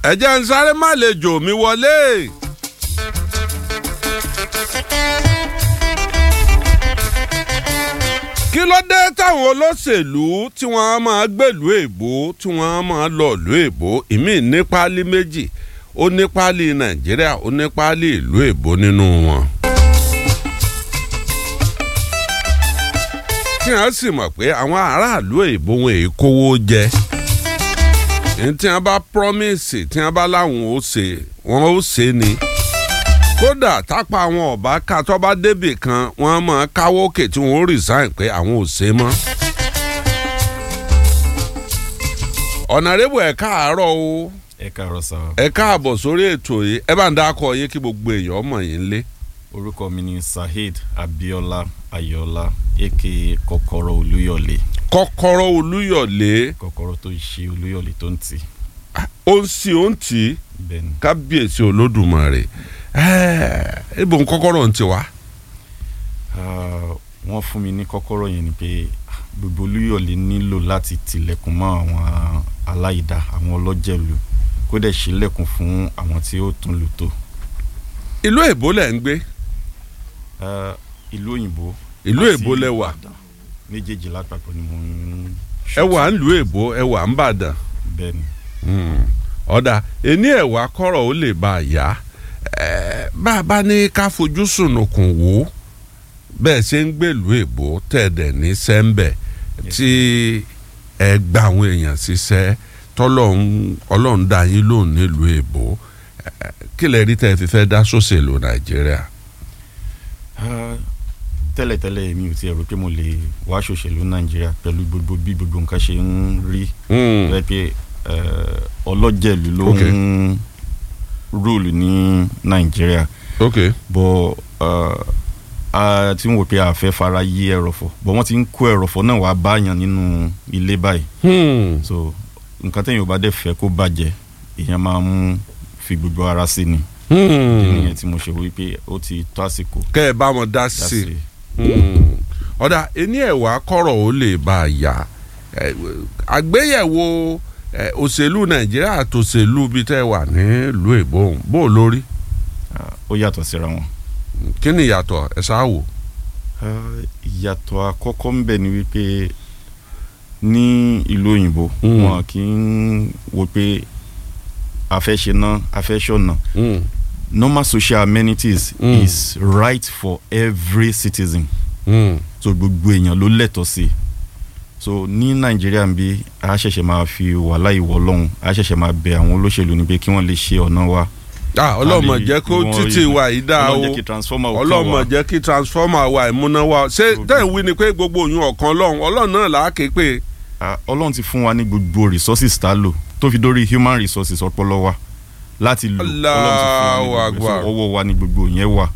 ẹ jẹ́ ń sáré má lè jò mí wọlé. kí ló dé táwọn olóṣèlú tí wọ́n máa gbèlú èbó tí wọ́n máa lọ ìlú èbó ìmíì ní páálí méjì ó ní páálí nàìjíríà ó ní páálí ìlú èbó nínú wọn. kí wọ́n sì mọ̀ pé àwọn aráàlú èbó wọn èyí kówó jẹ ní tí wọ́n bá promise tí wọ́n bá láwọn ó ṣe wọ́n ó ṣe ni kódà tápá àwọn ọba ká tó bá débì kan wọ́n máa káwọ́ òkè tí wọ́n resign pé àwọn ò ṣe mọ́. ọ̀nàrẹ́bù ẹ̀ káàárọ̀ o ẹ káàárọ̀ sá ẹ káàbọ̀ sórí ètò yìí ẹ bá ń dákọ̀ yín kí gbogbo èèyàn mọ̀ yín lé. orúkọ mi ni Saheed Abiola Ayọ̀ọ́lá aka kọ́kọ́rọ́ Olúyọ̀lé kọ́kọ́rọ́ olúyọ̀lé kọ́kọ́rọ́ tó ṣe Olúyọ̀lé tó ń tì ó ń sí ó ń tì í bẹ́ẹ̀ ni kábíyèsí olódùmarè ẹ̀ẹ́ ibo ń kọ́kọ́rọ́ ń ti wá. Ah, wọ́n fún mi ní kọ́kọ́rọ́ yẹn ni pé ah, gbogbo Olúyọ̀lé nílò láti tilẹ̀kùn mọ́ àwọn aláìda àwọn ọlọ́jẹ̀lú kó dẹ̀ ṣílẹ̀kùn fún àwọn tí ó tún lù tó ìlú èbó lẹ̀ ń gbé Ah, ìlú òyìnbó ìlú àti èbó lẹ wà Ìbàdàn. méjèèjì lápapọ̀ ni mo ń ẹ wà ń lu èbó ẹ wà ń bàdàn bẹ́ẹ̀ ni ọ̀dà ẹni ẹ̀wà kọ́rọ̀ ó lè bá a yá Ẹ̀, bá a bá ní ká fojú sùnùkùn wò ó bẹ́ẹ̀ ṣe ń gbèlú èbó tẹ̀dẹ̀ ní sẹ́ńbẹ̀ tí ẹ gba àwọn èèyàn ṣiṣẹ́ tọ́lọ́hún ọlọ́run dá yín lóhùn nílùú èbó Ẹ̀, kí lẹ rí tẹ́ ẹ fi fẹ́ dá sóṣèlú nàìjíríà. Ah, tẹ́lẹ̀tẹ́lẹ̀ mi ò tiẹ̀ rò pé mo lè wá ṣòṣèlú nàìjíríà pẹ̀lú gbogbo bí gbogbo nǹkan ṣe ń rí Hmm. rẹ pé eh, ọlọ́jẹ̀lú ló Ok. ń rúùlù ní nàìjíríà ok bọ́ a ti ń wò pé a fẹ́ fara yí ẹrọ̀fọ̀ bọ́ wọ́n ti ń kó ẹrọ̀fọ̀ náà wá báyàn nínú ilé báyìí Hmm. so nǹkan téèyàn ò bá dẹ̀ fẹ́ kó bàjẹ́ èèyàn máa ń fi gbogbo ara sí ni Hmm. ìdí nìyẹn tí mo ṣe wí pé ó ti tó àsìkò kẹ́ ẹ bá wọn dá sí i. láti Mm. ọ̀dà ẹni ẹ̀wà kọ̀rọ̀ ó lè bá a yá Ẹ, àgbéyẹ̀wò ẹ, òṣèlú nàìjíríà àtòṣèlú bíi tẹ́ wà nílùú èbó ọ̀hún. bó o lórí ah, ó yàtọ̀ síra wọn. kí ni ìyàtọ̀ ẹ ṣáà wò. Ah, ìyàtọ̀ àkọ́kọ́ ń bẹ ni wípé ní ìlú òyìnbó Mm. wọn kì í wo pé a fẹ́ ṣe ná a fẹ́ ṣọ̀nà Mm. normal social amenities Mm. is right for every citizen Mm. so gbogbo èèyàn ló lẹ́tọ̀ọ́ sí i so ní nàìjíríà ń bí a ṣẹ̀ṣẹ̀ máa fi wàhálà ìwọ lọ́hùn a ṣẹ̀ṣẹ̀ máa bẹ àwọn olóṣèlú ni pé kí wọ́n lè ṣe ọ̀nà wa Ah, ọlọ́mọ A lè- jẹ́ kó wọ́n títì rí- wa yìí dáa o ọlọ́run jẹ́ kí transformer ó kàn ọlọ́mọ wá. jẹ́ kí transformer wa ìmúná wa ṣé Gbogbo- tẹ́ ń wí ni pé gbogbo òyìn ọ̀kan ọlọ́run ọlọ́run náà là á ké pé. Ah, ọlọ́run ti fún wa ní gbogbo resources tá a lò tó fi dórí human resources ọpọlọ wa láti lò Allahu ọlọ́run ti fún wa Akbar. ní gbogbo ẹ̀. So, ọwọ́ wa ní gbogbo yẹn wà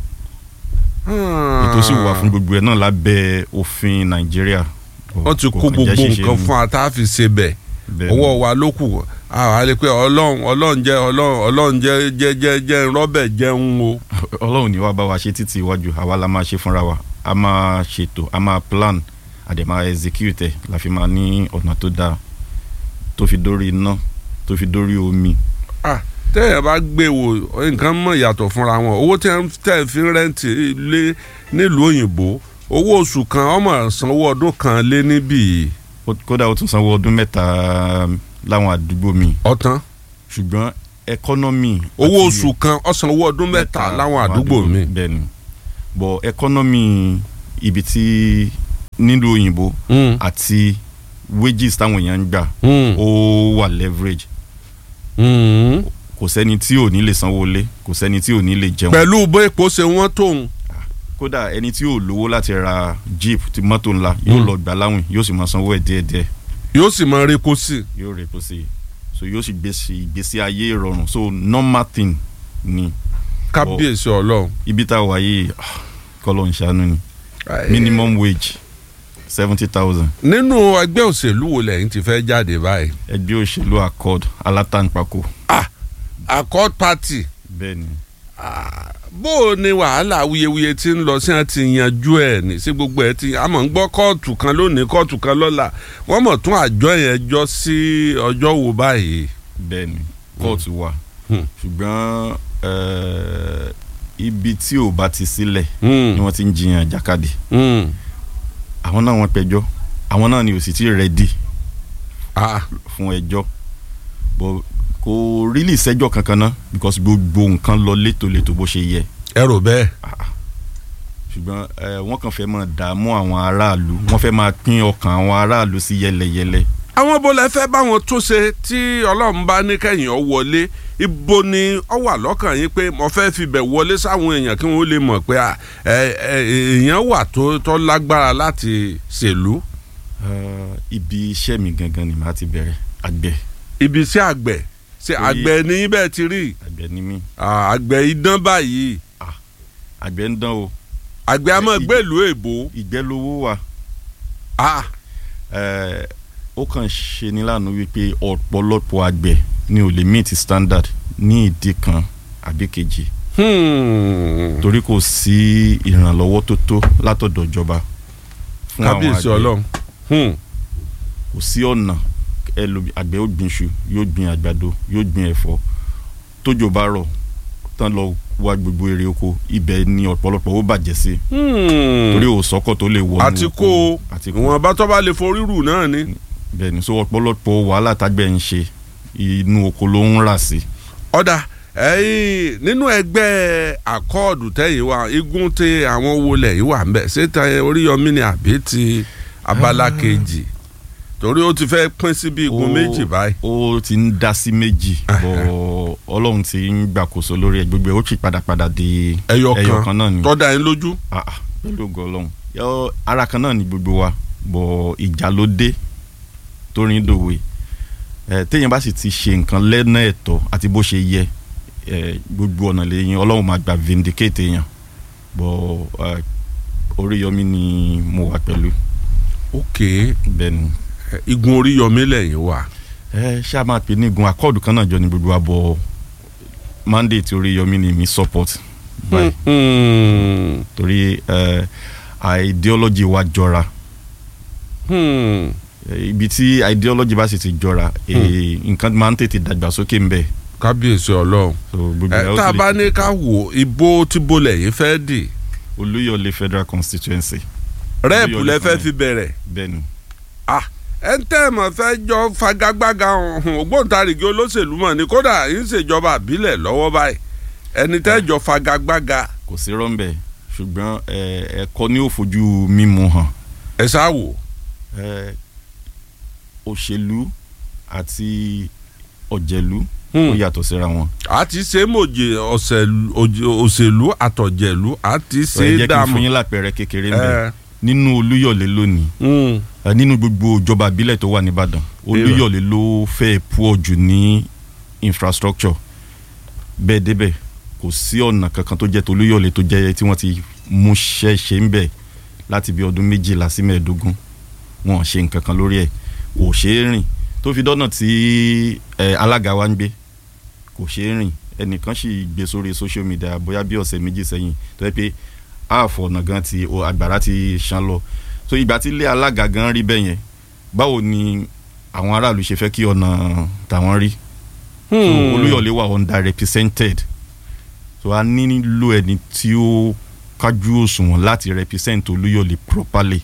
ètò sì wà fún gbogbo ẹ̀ náà lábẹ́ òfin nàìjíríà. wọ́n ti Kò kó kàn gbogbo jẹ́ ṣíṣe nǹkan ni. fún wa tá a fi ṣe bẹ́ẹ̀. Bẹ́ẹ̀ ọwọ́ ni. wa ló kù àwọn àlè pé ọlọ́run ọlọ́run jẹ́ ọlọ́run ọlọ́run jẹ́ jẹ́ jẹ́ jẹ́ rọ́bẹ̀ jẹun o. ọlọ́run ní wàá bá wa ṣe títí iwájú àwa la máa ṣe fúnra wa a máa ṣètò a máa plan a dẹ̀ máa execute ẹ̀ la fi máa ní ọ̀nà tó dáa tó fi dórí iná tó fi dórí omi. tẹ́yẹ̀ bá gbé wò nǹkan mọ̀ yàtọ̀ fúnra wọn owó tẹ́ ń tẹ́ fi ń rẹ́ǹtì lé nílùú òyìnbó owó oṣù kan ọmọ sanwó ọdún kan lé níbí yìí. Ó- kódà ó tún sanwó ọdún mẹ́ta láwọn àdúgbò mi ọ̀tán ṣùgbọ́n ẹkọ́nọ́mì owó àti- oṣù kan ọ̀sánwó ọdún mẹ́ta láwọn àdúgbò mi. bẹ́ẹ̀ ni bọ̀ ẹkọ́nọ́mì ibi tí nílùú òyìnbó Mm, àti wages táwọn èèyàn ń gbà mm, ó wà leverage mm. kò sẹ́ni tí ò ní lè sanwó lé kò sẹ́ni tí ò ní lè jẹun pẹ̀lú bó epo ṣe wọ́n tóun. kódà ẹni tí ò lówó láti ra jeep ti mọ́tò ńlá yóò Mm. lọ gbà láwìn yóò sì máa sanwó ẹ̀ díẹ̀díẹ̀ yóò sì máa repo sí i. yóò rè kó sí i so yóò sì gbèsè ìgbésí ayé ìrọ̀rùn so normal thing ni kábíyèsí ọlọ́run. ibi tá a wà yìí ah, kọ́lọ́ ń ṣàánú ni minimum wage seventy thousand nínú ẹgbẹ́ òṣèlú wo lẹ́yìn ti fẹ́ jáde báyìí. ẹgbẹ́ òṣèlú accord alátàǹpàkò accord party bẹ́ẹ̀ ni bó o ní wàhálà awuyewuye tí ń lọ sí àti yanjú ẹ̀ ní sí gbogbo ẹ̀ tí a mọ̀ ń gbọ́ kóòtù kan lónìí kóòtù kan lọ́la wọ́n mọ̀ tún àjọ yẹn jọ sí ọjọ́ wo báyìí. bẹ́ẹ̀ ni kóòtù wà Hmm. ṣùgbọ́n eh, ibi tí ò bá ti sílẹ̀ Hmm. ni wọ́n ti ń jiyàn jàkadì Hmm. àwọn náà wọ́n pẹjọ́ àwọn náà ni ò sì ti rẹ́dì Ah. fún ẹjọ́ bọ̀ kò rílì sẹ́jọ́ kankan náà because gbogbo nǹkan lọ létòlétò bó ṣe yẹ ẹ rò bẹ́ẹ̀. ṣùgbọ́n eh, wọ́n kàn fẹ́ máa dààmú àwọn aráàlú wọ́n fẹ́ máa pín ọkàn àwọn aráàlú sí yẹlẹyẹlẹ àwọn bó lẹ fẹ́ báwọn tún ṣe tí ọlọ́run bá ní kẹ́yìn ọ wọlé ibo ni ọ wà lọ́kàn yín pé mo fẹ́ fi bẹ̀ wọlé sáwọn èèyàn kí wọ́n lè mọ̀ pé à, ẹ, ẹ, èèyàn wà tó tó lágbára láti ṣèlú. Eh, ibi iṣẹ́ mi gangan ni màá ti bẹ̀rẹ̀ àgbẹ̀ ibi iṣẹ́ àgbẹ̀ ṣe Torí- àgbẹ̀ ní bẹ́ẹ̀ ti rí àgbẹ̀ ni mí à, àgbẹ̀ idán báyìí àgbẹ̀ ń dán o àgbẹ̀ a máa Ì- gbèlú èbó. ìgbẹ́ lówó wà Ah, Eh, ó kàn ṣe ní lánàá wípé ọ̀pọ̀lọpọ̀ àgbẹ̀ ni ò lè meet standard ní ìdí kan àbí kejì hmm. torí kò sí ìrànlọ́wọ́ tó tó látọ̀dọ̀ ìjọba fún àwọn kábíyèsí àgbẹ̀ ọlọ́run. Hmm. kò sí ọ̀nà ẹlòmí- àgbẹ̀ ó gbin iṣu yóò gbin àgbàdo yóò gbin ẹ̀fọ́ tójò bá rọ̀ tán lọ wá gbogbo èrè oko ibẹ̀ ni ọ̀pọ̀lọpọ̀ ó bàjẹ́ sí Hmm. torí òsọ́kọ̀ tó lè wọnú àti kó o àti kó ìwọ̀nba tó bá lè forí rù náà ni. bẹ́ẹ̀ ni so ọ̀pọ̀lọpọ̀ wàhálà tágbẹ̀ ń ṣe inú oko ló ń rà sí ọ̀dà ẹ̀yìn nínú ẹgbẹ́ àkọọ̀dù tẹ̀yìn wa igun tí àwọn wọlé yìí wà ń bẹ̀ ṣé ta oríyọmí ni àbí ti abala kejì torí ó ti fẹ́ pín sí bí igun Ó- méjì báyìí. ó ti ń dá sí méjì bọ̀ ọlọ́run ti ń gbàkóso lórí ẹ̀ gbogbo ẹ̀ ó sì padà padà di ẹyọ ẹyọ kan kan náà ni tọ́da yín lójú. Ah, ah, pẹ̀lú ògo ọlọ́run yọ ara kan náà ni gbogbo wa bọ̀ ìjà ló dé torí dòwe ẹ téèyàn bá sì ti ṣe nǹkan lẹ́nà ẹ̀tọ́ àti bó ṣe yẹ ẹ gbogbo ọ̀nà lẹ́yìn ọlọ́run máa gbà vindicate èèyàn bọ̀ ẹ, Oríyọmí ni mo wà pẹ̀lú ok bẹ́ẹ̀ ni igun oríyọmí lẹ́yìn wa. ẹ ṣé a máa pè ní igun akọ́ọ̀dù kan náà jọ ní gbogbo wa bọ̀ mandate Oríyọmí ni mi support báyìí Hmm. torí ẹ ideology wa jọra Hmm. Eh, ibi tí ideology bá sì ti jọra eh, nǹkan máa ń tètè dàgbàsókè ń bẹ̀ kábíyèsí ọlọ́run. so gbogbo ẹ ẹ̀ ó tá a sì bá lè ní ká wò ibo tí bolẹ̀ yìí fẹ́ dì Olúyọ̀lé federal constituency rẹ́ẹ̀pù Olúyọ̀lé lẹ fẹ́ fún fi bẹ̀rẹ̀. bẹ́ẹ̀ ni ẹ ń tẹ́ mọ̀ fẹ́ jọ fagagbága ọ̀hún ògbóǹtarìgì olóṣèlú mọ̀ ni kódà ń ṣèjọba àbílẹ̀ lọ́wọ́ báyìí ẹni tẹ́ jọ fagagbága kò sí rọ́ńbẹ́ ṣùgbọ́n eh, ẹ̀kọ́ ni ó fojú mímu hàn ẹ ṣáà wò. Eh, òṣèlú àti ọ̀jẹ̀lú Hmm. ó yàtọ̀ síra wọn a ti ṣe mòye ọ̀sẹ̀lú- òjè- òṣèlú àtọ̀jẹ̀lú a ti ẹ ṣe jẹ́ kí n dààmú. fún yín lápẹẹrẹ kékeré ń bẹ ẹ nínú Olúyọ̀lé lónìí mm, Eh, nínú gbogbo ìjọba àbílẹ̀ tó wà nìbàdàn olúyọ̀lé ló fẹ́ pọ̀ jù ní infrastructure bẹ́ẹ̀ débẹ̀ kò sí ọ̀nà kankan tó jẹ́ tolúyọ̀lé tó jẹ́ tí wọ́n ti mú ṣẹ́ṣe ń bẹ̀ láti bí ọdún méjìlá sí mẹ́ẹ̀ẹ́dógún wọn ò ṣe nǹkan kan lórí ẹ̀ kò ṣeé rìn tó fi dọ́nà tí eh, alága wa ń gbé kò ṣeé rìn ẹnìkan sì gbé sórí social media bóyá bí ọ̀sẹ̀ méjì sẹ́yìn tó yẹ pé ààfọ̀ ọ̀nà gan ti o, àgbàrá ti ṣán lọ so ìgbà tí ilé alága gan rí bẹ́ẹ̀ yẹn báwo ni àwọn aráàlú ṣe fẹ́ kí ọ̀nà tàwọn rí so hmm. olúyọ̀lé wà under represented so a nílò ẹni tí ó kájú òṣùwọ̀n láti represent olúyọ̀lé properly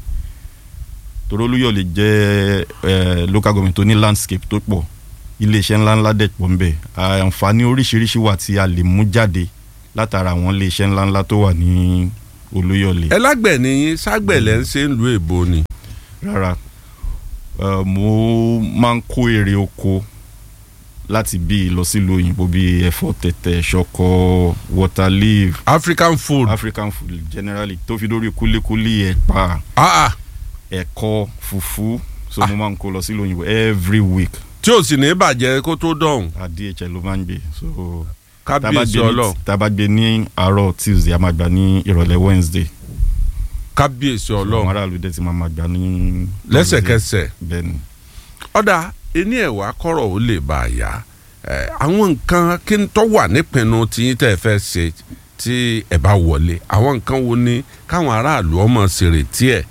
torí olúyọ̀lé jẹ́ eh, local government tó ní landscape tó pọ̀ iléeṣẹ́ ńláńlá dẹ̀ pọ̀ ńbẹ̀ àǹfààní oríṣiríṣi wà tí a lè mú jáde látara àwọn iléeṣẹ́ ńláńlá tó wà ní olúyọ̀lé ẹ lágbẹ̀ nìyí ságbẹ̀lẹ̀ ń ṣe ń lu èbó ni. rárá Eh, mo máa ń kó èrè oko láti bí lọ sílùú òyìnbó bíi ẹ̀fọ́ tẹ̀tẹ̀ ṣọkọ water leaf African food. african food generally tó fi dórí kúlíkúlí ẹ̀pà ah ah ẹ̀kọ fùfú so mo máa ń kó lọ sílùú òyìnbó every week tí ò sì ní bàjẹ́ kó tó dọ̀hún a DHL ló máa ń gbé so tá a bá kábíyèsí gbé ní- ọlọ́run tá a bá gbé ní àárọ̀ tuesday a máa gbà ní ìrọ̀lẹ́ wednesday kábíyèsí àwọn ọlọ́run aráàlú dẹ̀ ti máa máa gbà ní lẹ́sẹ̀kẹsẹ̀ bẹ́ẹ̀ ni ọ̀dà ení ẹ̀wà kọ̀rọ̀ ó lè bá a yá ẹ̀, àwọn nǹkan kí n tọ́ wà nípinnu tí yín tẹ́ ẹ fẹ́ ṣe tí ẹ bá wọlé àwọn nǹkan wo ni káwọn aráàlú ọmọ ṣèrètí ẹ̀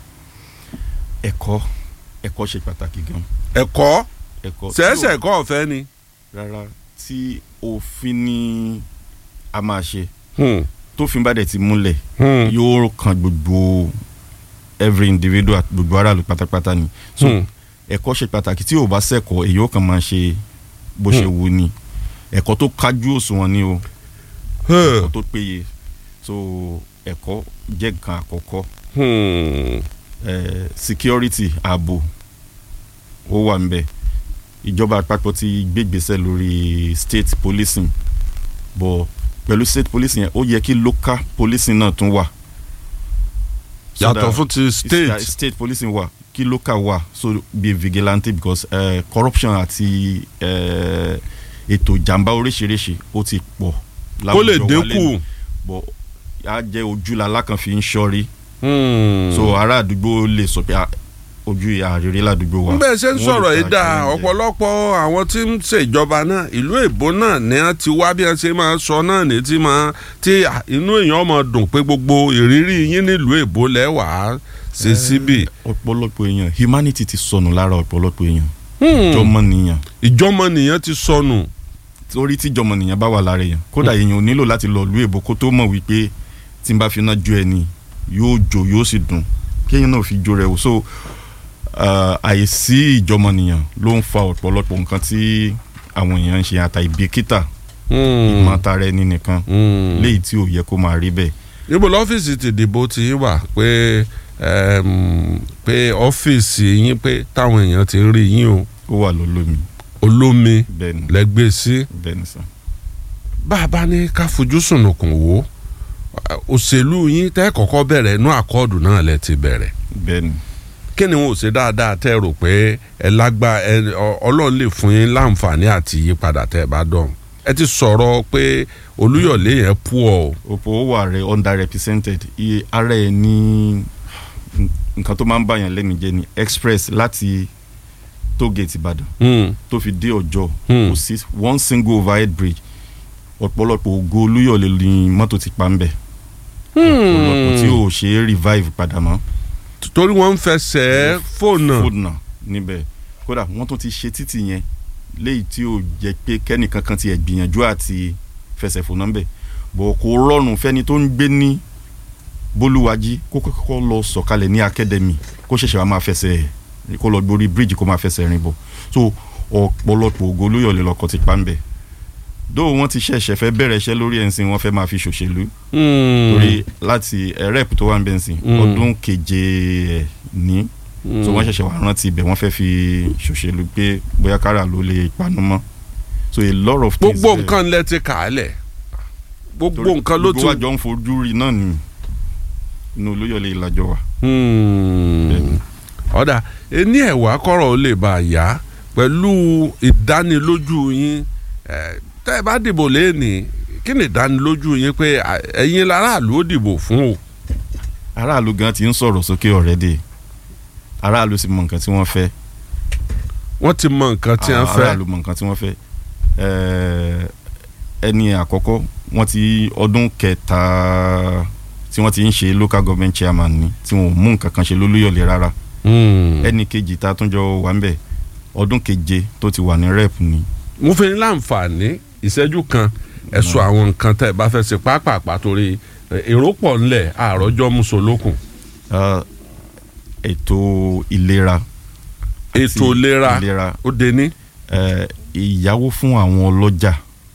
ẹ̀kọ́ ẹ̀kọ́ ṣe pàtàkì gan ẹ̀kọ́ ẹ̀kọ́ tí ò- ṣẹ̀ṣẹ̀ ẹ̀kọ́ ọ̀fẹ́ ni rárá tí òfin ni a máa ṣe Hmm. tófin bá dẹ̀ ti múlẹ̀ Hmm. yóò kan gbogbo every individual gbogbo aráàlú pátápátá ni so Hmm. ẹ̀kọ́ ṣe pàtàkì tí ò bá sẹ́kọ̀ọ́ èyí ó kàn máa ṣe bó ṣe wù ni ẹ̀kọ́ tó kájú òṣùwọ̀n ni o ẹ̀kọ́ tó péye so ẹ̀kọ́ jẹ́ nǹkan àkọ́kọ́ Hmm. eh, security ààbò ó wà ń bẹ̀ ìjọba àpapọ̀ ti gbégbèsè lórí state policing but pẹ̀lú state policing yẹn ó yẹ kí local policing náà tún wà. So yàtọ̀ that- fún ti state state policing wà kí local wà so be vigilante because uh, corruption àti uh, ètò ìjàmbá oríṣiríṣi ó ti pọ̀ kó lè láwùjọ wa dínkù. lẹ́nu. but á jẹ́ ojúla lákàn fi ń ṣọ́rí Hmm. so ará àdúgbò lè sọ pé ah, ojú àrírí ládùúgbò wa. bẹ́ẹ̀ ṣe ń Wọ́n lè sọ̀rọ̀ yìí ta dáa challenge. ọ̀pọ̀lọpọ̀ àwọn tí ń ṣèjọba náà ìlú èbó náà ni wọ́n ti wá bí wọ́n ṣe máa sọ náà ní tí máa tí à, inú èèyàn máa dùn pé gbogbo ìrírí yín nílùú èbó lẹ́wàá ṣe síbì. ọ̀pọ̀lọpọ̀ èèyàn humanity ti sọnù lára ọ̀pọ̀lọpọ̀ èèyàn Hmm. jọmọnìyàn ìjọmọnìyàn ti sọnù. torí tí jọmọnìyàn bá wà lára èèyàn kódà èèyàn ò nílò láti lọ ìlú èbó kó tó mọ̀ wípé tí n bá fi iná jó ẹni yóò jó yóò sì dùn kéèyàn náà fi jó rẹ̀ wò so uh, àìsí ìjọmọnìyàn ló ń fa ọ̀pọ̀lọpọ̀ nǹkan tí àwọn èèyàn ń ṣe àtà ìbìkítà Hmm. ìmọ̀tara ẹni nìkan Hmm. léyìí tí ò yẹ kó máa rí bẹ́ẹ̀ níbo lọ́fíìsì ti dìbò ti yín wà pé ẹm, pé ọ́fíìsì yín pé táwọn èèyàn ti rí yín o ó wà lólómi olómi bẹ́ẹ̀ ni lẹ́gbẹ̀ẹ́ sí. bẹ́ẹ̀ ni sàn. bá a bá ní ká fojú sùnùkùn wò ó òṣèlú yín tẹ́ kọ́kọ́ bẹ̀rẹ̀ inú àkọọ́dù náà lẹ ti bẹ̀rẹ̀ bẹ́ẹ̀ ni kí ni wọn ò ṣe dáadáa tẹ́ rò pé ẹ lágbá ẹ ọ- ọlọ́run lè fún yín láǹfààní àti yípadà tẹ́ ẹ bá dọ̀hún ẹ ti sọ̀rọ̀ pé olúyọ̀lé yẹn pú ọ o. òpó wà rẹ underrepresented iye ara ẹ ní nǹkan tó máa ń bàyàn lẹ́nu jẹ́ ni express láti tógate ìbàdàn Hmm. tó fi dé ọjọ́ Hmm. kò sí one single overhead bridge ọ̀pọ̀lọpọ̀ ògo olúyọ̀lé ni mọ́tò ti pa ń bẹ̀ ọ̀pọ̀lọpọ̀ tí ò ṣe é revive padà mọ́ torí wọ́n ń fẹsẹ̀ fóònù. fóònù níbẹ̀ kódà wọ́n tún ti ṣe títì yẹn léyìí tí ò jẹ́ pé kẹ́nìkan kan ti ẹ̀ gbìyànjú àti fẹsẹ̀ fònà ńbẹ̀ bọ̀ kò rọrùn fẹ́ni tó ń gbé ní bólúwájí kó kọ́kọ́ lọ sọ̀kalẹ̀ ní academy kó ṣẹ̀ṣẹ̀ wá máa fẹsẹ̀ kó lọ gborí bridge kó máa fẹsẹ̀ rìn bọ̀ so ọ̀pọ̀lọpọ̀ ògo olóyọ̀lé lọkọ̀ ti pa ńbẹ̀ dó wọ́n ti ṣẹ̀ṣẹ̀ fẹ́ bẹ̀rẹ̀ iṣẹ́ lórí ẹ̀sìn wọ́n fẹ́ máa fi ṣòṣèlú Hmm. torí láti rep tó wà ń bẹ̀ ńsìn Mm. ọdún keje ẹ̀ ní so Hmm. wọ́n ṣẹ̀ṣẹ̀ wá rántí ibẹ̀ wọ́n fẹ́ fi ṣòṣèlú pé bóyá kára ló lè panu mọ́ so a lot of things gbogbo there. nǹkan lẹ ti kà á lẹ̀ gbogbo Torí nǹkan ló ti. gbogbo àjọ ń fojú rí náà ni inú olóyọ̀lé ìlàjọ wa. Hmm. Bẹ́ẹ̀ni. ọ̀dà ení ẹ̀wà kọ̀rọ̀ ó lè bá a yá pẹ̀lú ìdánilójú yín eh, tẹ́ ẹ bá dìbò lẹ́ẹ̀ni kí ni ìdánilójú yín pé à, ẹ̀yin láràlú ó dìbò fún o. aráàlú gan ti ń sọ̀rọ̀ sókè already aráàlú sì mọ nǹkan tí wọ́n fẹ́ wọ́n ti mọ nǹkan tí wọ́n fẹ́. aráàlú mọ nǹkan tí wọ́n fẹ́ Eh, ẹni àkọ́kọ́ wọ́n ti ọdún kẹta tí wọ́n ti ń ṣe local government chairman ni tí wọ́n ò mú nǹkan kan ṣe lólúyọ̀lé rárá Hmm. ẹnì kejì tá a tún jọ wà ń bẹ̀ ọdún keje tó ti wà ní rep ni mo fi ní láǹfààní ìṣẹ́jú kan ẹ sọ àwọn nǹkan tẹ́ ẹ bá fẹ́ ṣe pápápá torí eh, èrò pọ̀ ńlẹ̀ àròjọ́ musolókun. Ah, ètò ìlera àti ètò ìlera ìlera ó dé ní. eh, ìyáwó fún àwọn ọlọ́jà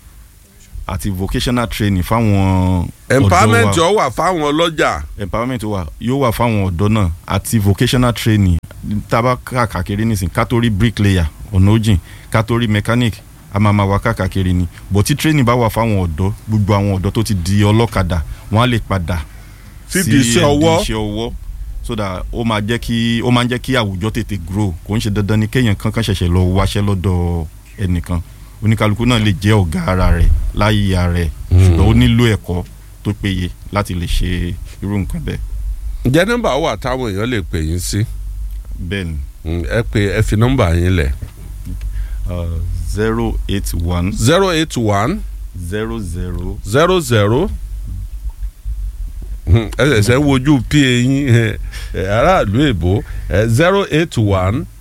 àti vocational training fáwọn empowerment ọ̀dọ́ wa ó wà fáwọn ọlọ́jà. empowerment wa yóò wà fáwọn ọ̀dọ́ náà àti vocational training tábà káàkiri nísìn kátórí bricklayer ọ̀nà òjìn kátórí mechanic a máa ma wá káàkiri ni but tí training bá wà fáwọn ọ̀dọ́ gbogbo àwọn ọ̀dọ́ tó ti di ọlọ́kadà wọ́n á lè padà Síbi iṣẹ́ ẹ̀dì ọwọ́. iṣẹ́ ọwọ́ so that ó máa jẹ́ kí ó máa ń jẹ́ kí àwùjọ tètè grow kò ń ṣe dandan ni kéèyàn kankan ṣẹ̀ṣẹ̀ lọ wáṣẹ́ lọ́dọ̀ ẹnìkan oníkálukú náà lè jẹ́ ọ̀gá ara rẹ̀ láyé ara rẹ̀ ṣùgbọ́n ó nílò ẹ̀kọ́ tó péye láti lè ṣe irú nǹkan bẹ́ẹ̀ ǹjẹ́ nọ́mbà wà táwọn èèyàn lè pè yín sí bẹ́ẹ̀ ni Mm, ẹ pè ẹ fi nọ́mbà yín lẹ̀ zero eight one zero eight one zero zero zero zero ẹ ṣẹ̀ṣẹ̀ ń wojú pa yín ẹ, ẹ, aráàlú èbó zero eight one